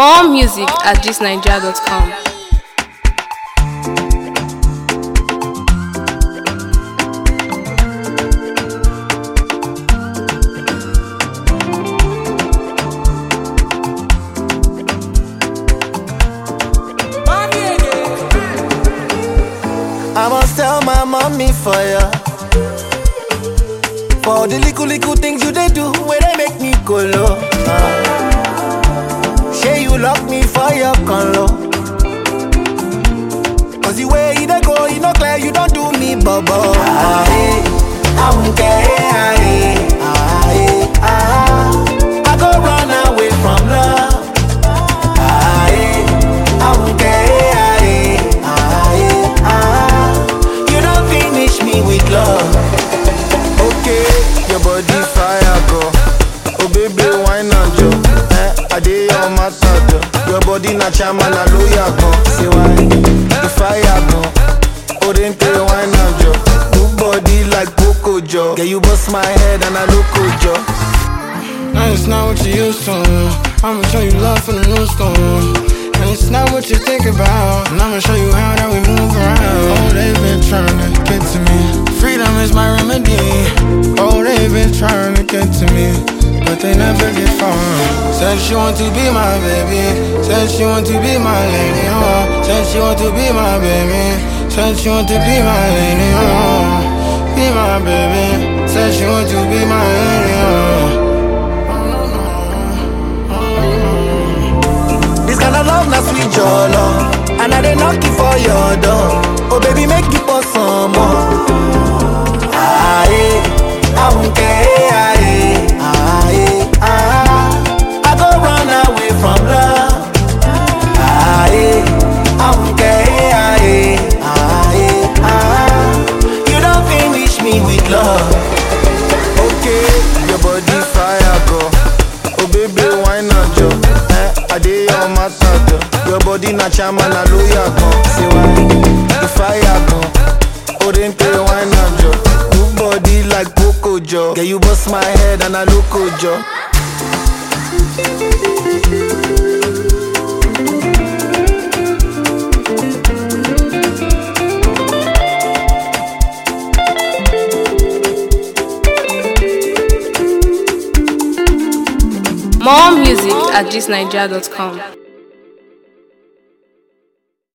More music at thisnigeria.com. I must tell my mommy for ya. For the little little things you they do, where they make me go low. Uh. Say you lock me for your color. Cause the way you they go, you know clear, you don't do me bubble. Ah, eh, I won't care. Ah, eh, ah, eh, ah. I go run away from love. Ah, eh, I won't care. Ah, eh, ah, eh, ah. You don't finish me with love. Okay, your body fire go. Oh baby, why not jo? Eh, I dey your matter jo. Your body na chama na lawyer go. Say why? The fire go. Oh then pay why not jo? Good body like Coco jo. Yeah, you bust my head and I look jo. Now it's not what you used to. I'ma show you love from the new school. And it's not what you think about. And I'ma show you how that we move around. Oh, they've been trying to get to me. Freedom is my remedy. Oh, they've been trying to get to me. But they never get far. Said she want to be my baby. Said she want to be my lady. Oh, said she want to be my baby. Said she want to be my lady. Oh, be my baby. Said she want to be my lady. Oh. This kind of love na sweet jollo. And I dey knock you for your door. Oh baby, make you pour some more. Ah, eh, I won't care. Ah, eh, ah, eh, ah. I go run away from love. Ah, eh, I won't care. Ah, eh, ah, eh, ah. You don't finish me with love. Okay, your body fire go. Oh baby, why not jo? Eh, I dey your matter jo. Your body na chama na lawyer go. Say why? The fire go. Oh then pay why not jo? Good body like Coco jo. Yeah, you bust my head and I look jo. More music at thisnigeria.com.